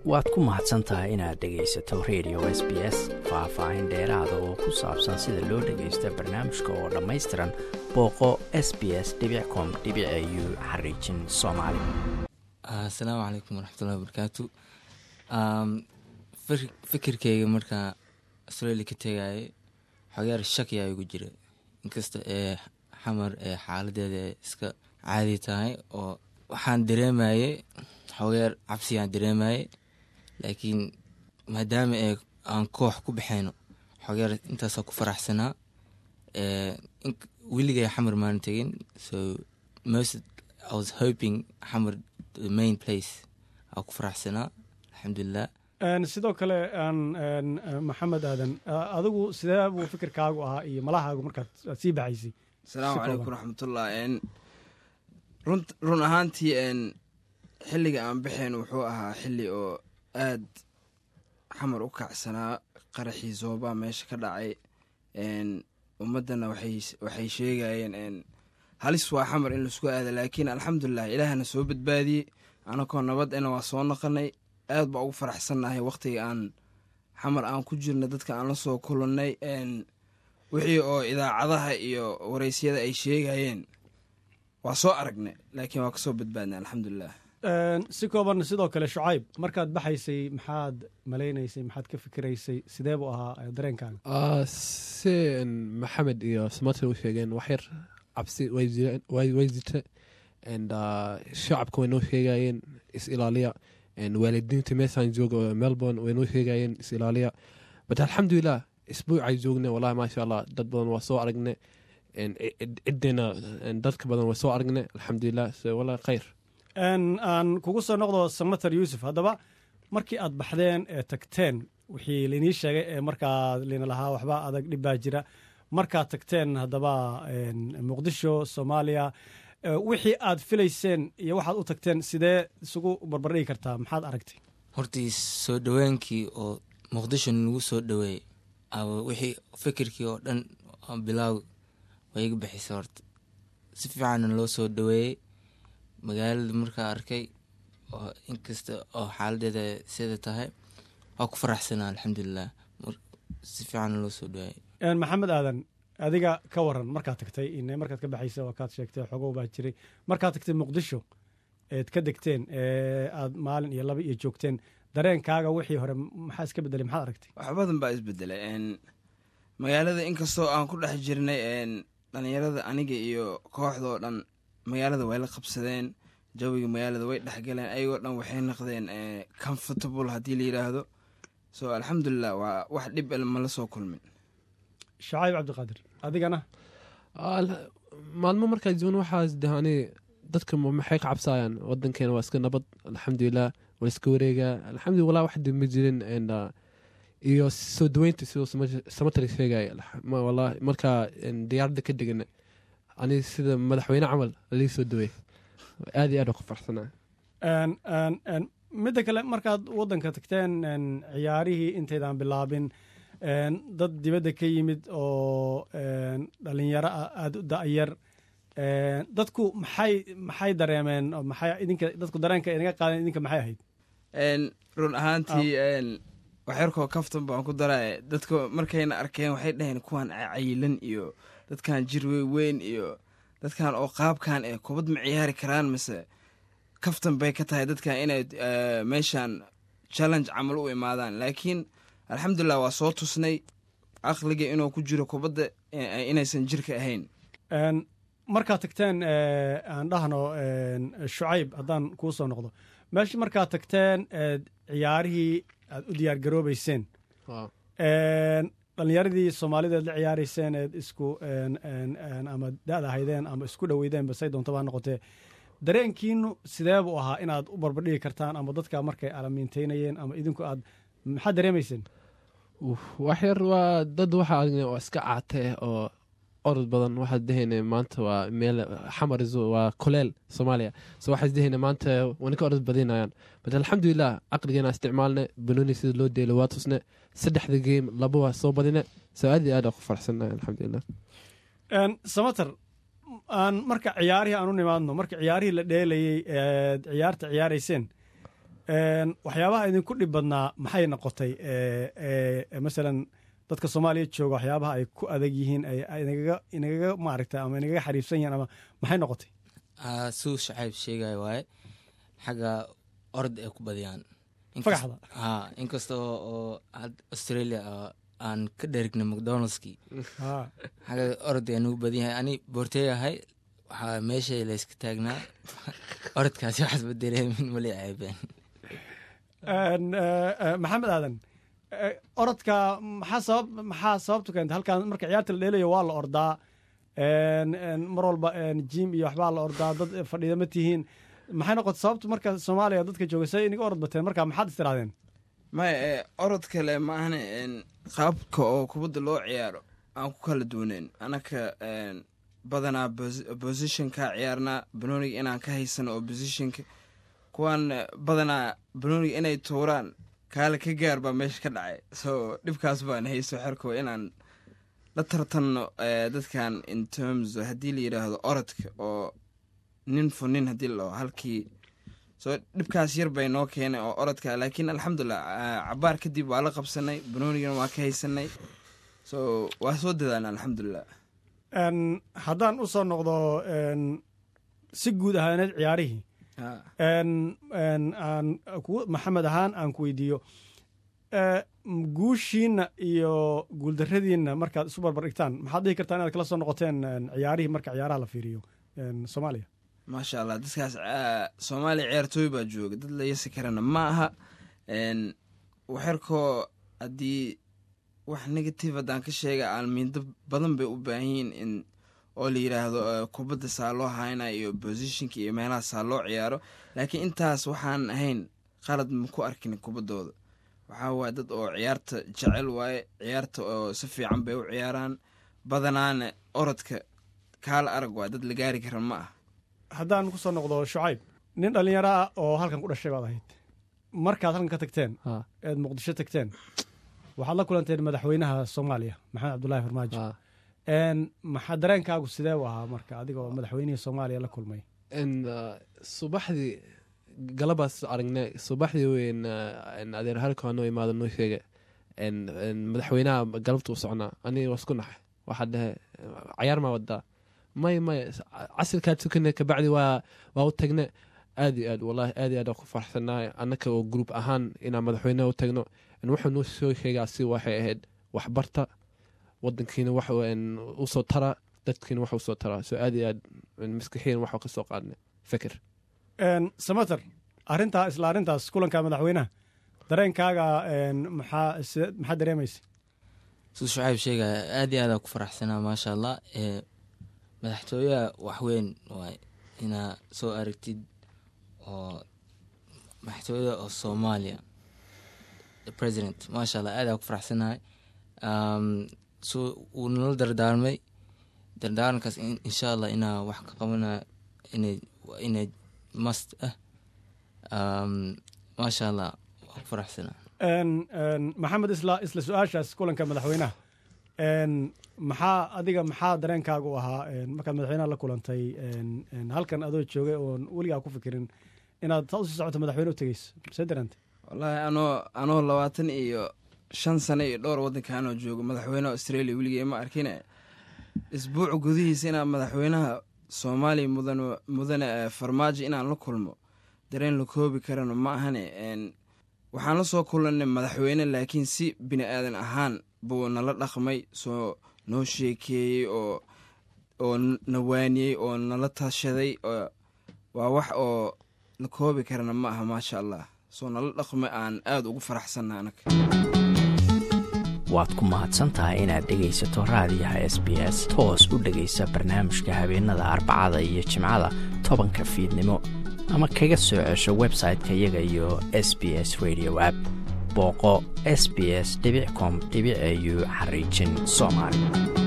waad ku mahadsan tahay inaad dhegaysato radio s b s faah-faahin dheeraada oo ku saabsan sida loo dhagaysta barnaamijka oo dhammaystiran booqo s b s com u xariijin soomaali asalaamu calaykum waraxmatullahi wabarakaatu fikirkeyga markaa australia ka tegayay xogeer shakiyaa igu jira inkasta ee xamar ee xaaladeeda iska caadi tahay oo waxaan dareemayay xogeer cabsigaan dareemayay laakiin maadaama ee aan koox ku baxayno xogeer intaasaa ku faraxsanaa weligay xamar maan tegin so most i was hoping xamar the main place aa ku faraxsanaa alxamdulilah sidoo kale maxamed aadan adigu sidee buu fikirkaagu ahaa iyo malahaagu markaad aad sii baxaysay asalaamu calaykum raxmatullah run ahaantii xilliga aan baxeen wuxuu ahaa xilli oo aad xamar u kacsanaa qaraxii zoobaa meesha ka dhacay ummaddana waxay sheegayeen halis waa xamar in laisku aada laakiin alxamdulilah ilaahana soo badbaadiyey anakoo nabadena waa soo naqanay aad baa ugu faraxsannahay wakhtiga aan xamar aan ku jirna dadka aan la soo kulannay wixii oo idaacadaha iyo waraysyada ay sheegayeen waa soo aragnay laakiin waa kasoo badbaadnay alxamdulilah si kooban sidoo kale shucayb markaad baxaysay maxaad malaynaysay maxaad ka fikiraysay sidee buu ahaa dareenkaaga si maxamed iyo smarter u sheegeen waxyar cabsi way jirta shacabka way noo sheegayeen is ilaaliya waalidiinta meeshaan jooga melbourne way noo sheegayeen is ilaaliya but alxamdulilah isbuucay joogne wallahi maasha allah dad badan waa soo aragne cideena dadka badan waa soo aragne alxamdulilah wallahi khayr aan kugu soo noqdo samater yuusuf haddaba markii aad baxdeen ee tagteen wixii lainii sheegay ee markaa lina lahaa waxba adag dhib baa jira markaad tagteen haddaba muqdisho soomaaliya wixii aad filayseen iyo waxaad u tagteen sidee isugu barbardhigi kartaa maxaad aragtay hortii soo dhowaankii oo muqdisho nagu soo dhoweeyey wixii fikirkii oo dhan bilaaw way iga bixisay horta si fiicanna loo soo dhoweeyey magaalada markaa arkay oo inkasta oo xaaladeeda sida tahay waa ku faraxsanaa alxamdulilah si fiicanna loo soo dhoweeyey maxamed aadan adiga ka waran markaad tagtay in markaad ka baxaysa waa kaad sheegtay xogow baa jiray markaad tagtay muqdisho eed ka degteen ee aad maalin iyo laba iyo joogteen dareenkaaga wixii hore maxaa iska bedelay maxaad aragtay wax badan baa isbedelay magaalada inkastoo aan ku dhex jirnay dhalinyarada aniga iyo kooxdoo dhan magaalada way la qabsadeen jawiga magaalada way dhexgaleen ayagoo dhan waxay noqdeen comfortable haddii la yidhaahdo so alxamdulilah waa wax dhib el ma la soo kulmin shacayb cabdiqaadir adigana maalmo markaa joogna waxaas dahani dadka maxay ka cabsaayaan wadankeena waa iska nabad alxamdulilah waa iska wareegaa alxamdulila wallah wax dib ma jirin iyo soo daweynta sidoo samatari sheegaya wallahi markaa diyaaradda ka degana ani sida madaxweyne camal lii soo dawey aad iyo aad ku farxsanaa midda kale markaad wadanka tagteen ciyaarihii intaydaan bilaabin dad dibadda ka yimid oo dhalinyaro ah aada u da-yar dadku maxay maxay dareemeen maxay idinka dadku dareenka inaga qaadeen idinka maxay ahayd run ahaantii waxyarkoo kaftan baan ku daraa dadka markayna arkeen waxay dhaheen kuwan cayilan iyo dadkan jir weyn iyo dadkan oo qaabkan ee kubad ma ciyaari karaan mise kaftan bay ka tahay dadkan inay meeshan challenge camal u imaadaan laakiin alxamdulilah waa soo tusnay aqliga inuu ku jiro kubadda inaysan jirka ahayn markaad tagteen aan dhahno shucayb haddaan kuu soo noqdo meeshii markaad tagteen ciyaarihii aad u diyaar garoobeyseen dhalinyaradii soomaalideed la ciyaarayseen eed isku ama da-da haydeen ama isku dhoweydeen basay doontaba ha noqotee dareenkiinu sidee buu ahaa inaad u barbardhigi kartaan ama dadka markay alamiinteynayeen ama idinku aad maxaad dareemayseen waxyar waa dad waxaa aragnay oo iska caatee oo orod badan waxaad dehayna maanta waa meel xamar waa koleel soomaaliya so waxaad dehayna maanta wana ka orod badinayaan but alxamdulilah caqligeena isticmaalne banooni sida loo deelo waa tusne saddexda game laba waa soo badine so aad iyo aad ku farxsannahay alxamdulilah samater aan marka ciyaarihii aan u nimaadno marka ciyaarihii la dheelayey eed ciyaarta ciyaarayseen Een, waxyaabaha idinku dhib badnaa maxay noqotay ee, ee, ee, masalan dadka soomaaliya jooga waxyaabaha ay ku adag yihiin ay ay inagaga inagaga maaragta ama inagaga xariifsan yihiin ama maxay noqotay Ah, suu shacayb sheegaya waaye xagga orod ay ku badiyaan Inkas- Fagaxda? ha inkasta oo oo had- australia ah, aan ka dherigna mcdonaldski Haa. xagga orod ay nagu badan yahay ani boortey ahay waxaa meeshay layska taagnaa orodkaasi waxaas badereemin mali ceebeen Een, ee, ee, maxamed aadan ee, orodka maxaa sabab maxaa sababtu keentay halkan marka ciyaarta la dheelayo waa la ordaa een, een, mar walba een, jim iyo waxbaa la ordaa dad fadhiida ma tihiin maxay noqotay sababtu marka soomaaliya dadka jooga say inaga orod bateen marka maxaad istiraadeen maya ee, orod kale ma ahane een, qaabka oo kubadda loo ciyaaro aan ku kala duwaneen anaka een, badanaa posi- positionka ciyaarnaa banooniga inaan ka haysano oo positionka kuwaan eh, badanaa banooniga inay tuuraan kaale ka gaar baa meesha ka dhacay so dhibkaas baan hayso xerko inaan la tartanno eh, dadkan in terms haddii la yidhaahdo orodka oo nin fo nin haddii la dhaho halkii so dhibkaas yar bay noo keenay oo orodka laakiin alxamdulilah ah, cabaar kadib waa la qabsanay banoonigana waa ka haysanay so waa soo dadaalna alxamdulilah Een, haddaan u soo noqdo een, si guud ahaaneed ciyaarihii Ha. een, een, aan kugu- maxamed ahaan aan ku weydiiyo ee, m- guushiinna iyo guuldarradiinna markaad isu barbar dhigtaan maxaad dhihi kartaa inaad kala soo noqoteen een, ciyaarihii marka ciyaaraha la fiiriyo een, soomaaliya maasha allah dadkaas ah, soomaaliya ciyaartooy baa jooga dad la yasi karana ma aha n waxerkoo haddii wax negative haddaan ka sheega aalmiindo badan bay u baahan yihiin in oo la yidhaahdo eh, kubadda saa loo hayna iyo positionka iyo meelaha saa loo ciyaaro laakiin intaas waxaan ahayn qalad ma ku arkin kubaddooda waxaa waaye dad oo ciyaarta jecel waaye ciyaarta oo si fiican bay u ciyaaraan badanaana orodka kaala arag waa dad la gaari kara ma ah haddaan ku soo noqdo shucayb nin dhallinyaro ah oo halkan ku dhashay baad ahayd markaad halkan ka tagteen Ha, eed muqdisho tagteen waxaad la kulanteen madaxweynaha soomaaliya maxamed cabdulaahi farmaajo ha. een, maxaa dareenkaagu sidee u ahaa marka adiga oo madaxweynihii soomaaliya la kulmay En, uh, subaxdii galabaas aragnay subaxdii weyn uh, adeer halka noo imaado noo sheega En, en, madaxweynaha galabta u socnaa aniga waa isku naxay waxaa dhehe cayaar maa wadaa may may casirkaa tukane kabacdi waa waa u tagne aad iyo aad wallahi aad iyo aad aan ku faraxsanahay annaka oo group ahaan inaan madaxweynaha u tagno En, wuxuu noo soo sheegaa si waxay ahayd waxbarta wadankiina wax en, usoo tara dadkiina wax usoo tara so aad iyo aad en, maskaxiyan waxaa ka soo qaadnay fikir Een, samater arrintaa isla arrintaas kulanka madaxweynaha dareenkaaga een, maxaa side- maxaa dareemaysa suu shucayb sheegaya aad iyo aadaan ku faraxsanaa maasha allah ee madaxtooyaha waxweyn waay inaa soo aragtid oo madaxtooyada oo soomaaliya the president maasha allah aad aan ku faraxsanahay Um, so wuu nala dardaarmay dardaarankaas in- insha allah inaa wax ka qabana inay inay must ah Um, maasha allah waan ku faraxsanaa Een, een, maxamed isla isla su-aashaas kulanka madaxweynaha een, maxaa adiga maxaa dareenkaagu u ahaa een, markaad madaxweynaha la kulantay een, een, halkan adoo joogay oon weligaa ku fikirin inaad saa usii socoto madaxweyne u tegeyso see dareentay wallaahi anoo anoo labaatan iyo shan sano iyo dhowr waddankaanoo joogo madaxweynaha australia weligay ma arkine isbuuc gudihiisa inaan madaxweynaha soomaaliya mudan mudane eh, farmaajo inaan la kulmo dareen la koobi karana ma ahane n waxaan la soo kulannay madaxweyne laakiin si bini aadan ahaan buu nala dhaqmay soo noo sheekeeyey oo oo na waaniyey oo nala tashaday oo waa wax oo la koobi karana ma aha maasha allah soo nala dhaqmay aan aada ugu faraxsanna anaga waad ku mahadsan tahay inaad dhegaysato raadiyaha s b s toos u dhegaysa barnaamijka habeenada arbacada iyo jimcada tobanka fiidnimo ama kaga soo cesho website-ka iyaga iyo s b s radio app booqo s b s com au xariijin soomaali